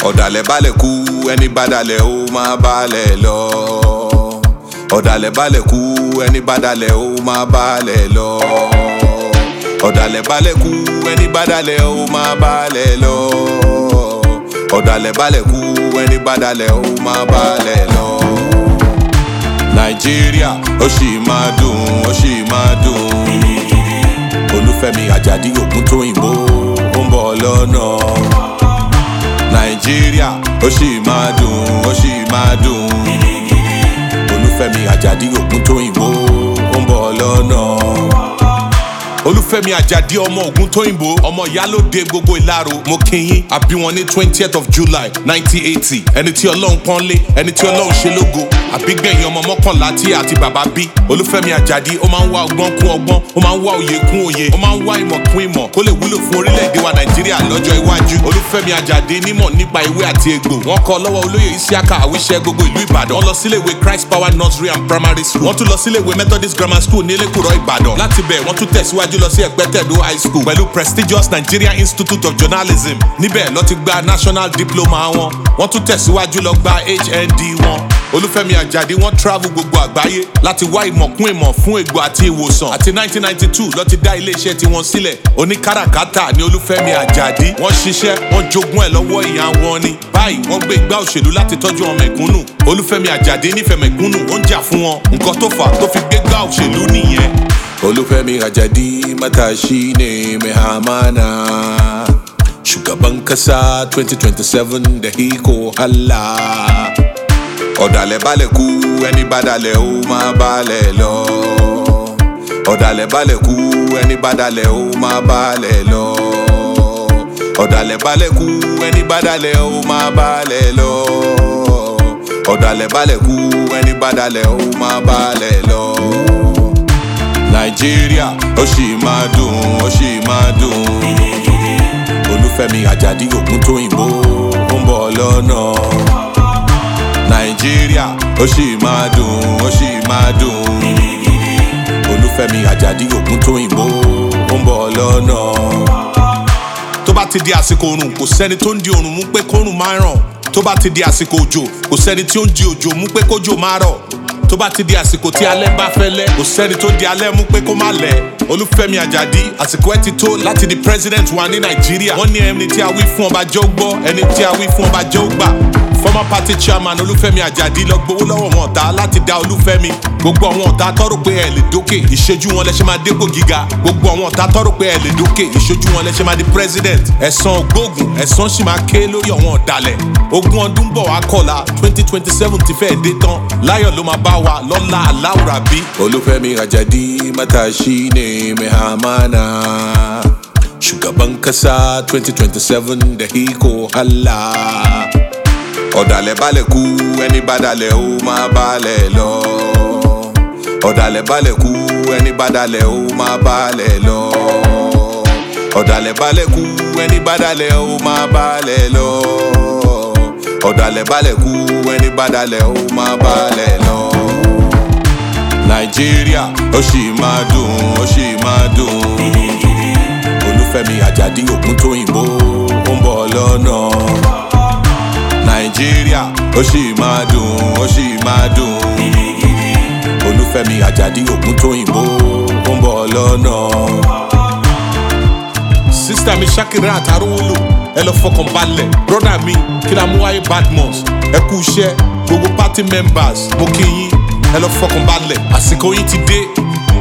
ọ̀dàlẹ̀ balẹ̀ kú ẹni bàdàlẹ̀ ó máa balẹ̀ lọ. ọ̀dàlẹ̀ balẹ̀ kú ẹni bàdàlẹ̀ ó máa balẹ̀ lọ. ọ̀dàlẹ̀ balẹ̀ kú ẹni bàdàlẹ̀ ó máa balẹ̀ lọ. ọ̀dàlẹ̀ balẹ̀ kú ẹni bàdàlẹ̀ ó máa balẹ̀ lọ. nàìjíríà ó sì máa dùn ó sì máa dùn. olúfẹ́mi àjàdí ògúntóyìnbó ó ń bọ̀ lọ́nà nàìjíríà ó sì máa dùn ó sì máa dùn olúfẹ́mi àjàdí ògúntóyìnbó ó ń bọ̀ lọ́nà. olúfẹ́mi àjàdí ọmọ ògúntóyìnbó ọmọ ìyálóde gbogbo ìlàrò mo kíyìn àbí wọn ní twentieth of july nineteen eighty ẹni tí ọlọ́run pọ́n lé ẹni tí ọlọ́run ṣe lógo àbígbẹ̀yìn ọmọ mọ́kànlá tí àti bàbá bí olúfẹ́mi àjàdí ó máa ń wá ọgbọ́n kún ọgbọ́n ó máa ń wá òye kún òye ó máa ń wá ìmọ̀ kún ìmọ̀ kó lè wúlò fún orílẹ̀-èdè wa nàìjíríà lọ́jọ́ iwájú olúfẹ́mi àjàdí nímọ̀ nípa ìwé àti egbò wọ́n kọ́ lọ́wọ́ olóyè isiaka àwíṣẹ́ gbogbo ìlú ìbàdàn wọ́n lọ sílé ìwé christ power nursery and primary school wọ́n tún lọ sílé ìwé methodist grammar school ní elékùrọ̀ ìbàdàn láti bẹ̀ wọ́n tún tẹ̀síwájú lọ sí ẹ̀gbẹ́tẹ̀dó high school pẹ̀lú prestigious nigeria institute of journalism níbẹ̀ lọ́ ti gba national diploma wọn wọ́n tún tẹ̀síwájú lọ gba hnd wọn olúfẹ́mi àjàdí wọ́n travel gbogbo àgbáyé láti wá ìmọ̀ kún ìmọ̀ fún ègbò àti ìwòsàn àti 1992 ló ti dá iléeṣẹ́ tiwọn sílẹ̀ oníkàràkátà ní olúfẹ́mi àjàdí wọ́n ṣiṣẹ́ wọ́n jogún ẹ̀ lọ́wọ́ ìyá wọn ni báyìí wọ́n gbé igbá òṣèlú láti tọ́jú ọmọ ẹ̀kúnnù olúfẹ́mi àjàdí nífẹ̀ẹ́ mẹ̀kúnnù ó ń jà fún wọn nǹkan tó fà á tó fi gbé igbá òṣèlú nìyẹn. olúfẹ́mi àjàdí matashi ne mehamana shugaban kasa 2027 da hiko allah ọ̀dàlẹ̀ balẹ̀ kú ẹni bàdàlẹ̀ ó máa balẹ̀ lọ. ọ̀dàlẹ̀ balẹ̀ kú ẹni bàdàlẹ̀ ó máa balẹ̀ lọ. ọ̀dàlẹ̀ balẹ̀ kú ẹni bàdàlẹ̀ ó máa balẹ̀ lọ. ọ̀dàlẹ̀ balẹ̀ kú ẹni bàdàlẹ̀ ó máa balẹ̀ lọ. nàìjíríà ó sì máa dùn ó sì máa dùn. olúfẹ́mi àjàdí ògúntóyìnbó ó ń bọ̀ lọ́nà nàìjíríà ó sì máa dùn ó sì máa dùn olúfẹ́mi àjàdí ògúntóyìnbó ó ń bọ̀ lọ́nà. tó bá ti di àsìkò oòrùn kò sẹ́ni tó ń di oòrùn mú pé kóòrùn máa ràn tó bá ti di àsìkò òjò kò sẹ́ni tí ó ń di òjò mú pé kójò máa rọ̀ tó bá ti di àsìkò tí alẹ́ bá fẹ́ lẹ́ kò sẹ́ni tó di alẹ́ mú pé kó má lẹ̀ olúfẹ́mi àjàdí àsìkò ẹ ti tó láti di president wa ní nàìjíríà wọ́n ní ẹni tí a wí fún ọba jẹ́ ó gbọ́ ẹni tí a wí fún ọba jẹ́ ó gbà former party chairman olúfẹ́mi àjàdí lọ gbowó lọ́wọ́ wọn ọ̀tá láti dá olúfẹ́mi gbogbo àwọn ọ̀tá tọ́rọ pé ẹ lè dókè ìṣojú wọn lẹ́sẹ̀ máa dépò gíga gbogbo àwọn ọ̀tá tọ́rọ pé ẹ lè dókè ìṣojú wọn lẹ́sẹ̀ máa di president ẹ̀sán ògbóògùn ẹ̀sán sì máa ké lórí àwọn ọ̀dàlẹ̀ ogún ọdún bọ̀ wá kọ̀la twenty twenty seven ti fẹ́ẹ̀ dé tán láyọ̀ ló máa bá wa lọ́la aláwùrà bí. olúfẹ́mi àjàdí matashi ne mehamana shugaban kasa twenty twenty seven da hiko allah ọ̀dàlẹ̀ balẹ̀ kú ẹni bàdàlẹ̀ ó máa balẹ̀ lọ. ọ̀dàlẹ̀ balẹ̀ kú ẹni bàdàlẹ̀ ó máa balẹ̀ lọ. ọ̀dàlẹ̀ balẹ̀ kú ẹni bàdàlẹ̀ ó máa balẹ̀ lọ. ọ̀dàlẹ̀ balẹ̀ kú ẹni bàdàlẹ̀ ó máa balẹ̀ lọ. nàìjíríà ó sì máa dùn ó sì máa dùn. olúfẹ́mi àjàdí ògúntóyìnbó ó ń bọ̀ lọ́nà nàìjíríà ó sì máa dùn ó sì máa dùn olúfẹ́mi àjàdí ògúntóyìnbó ó ń bọ̀ lọ́nà. sísítà mi ṣàkírà àtàrúwòlò ẹ lọ fọkàn balẹ̀ brọ́dà mi kílámúwáyé badmus ẹ kú iṣẹ́ gbogbo party members mo kí yín ẹ lọ fọkàn balẹ̀ àsìkò yín ti dé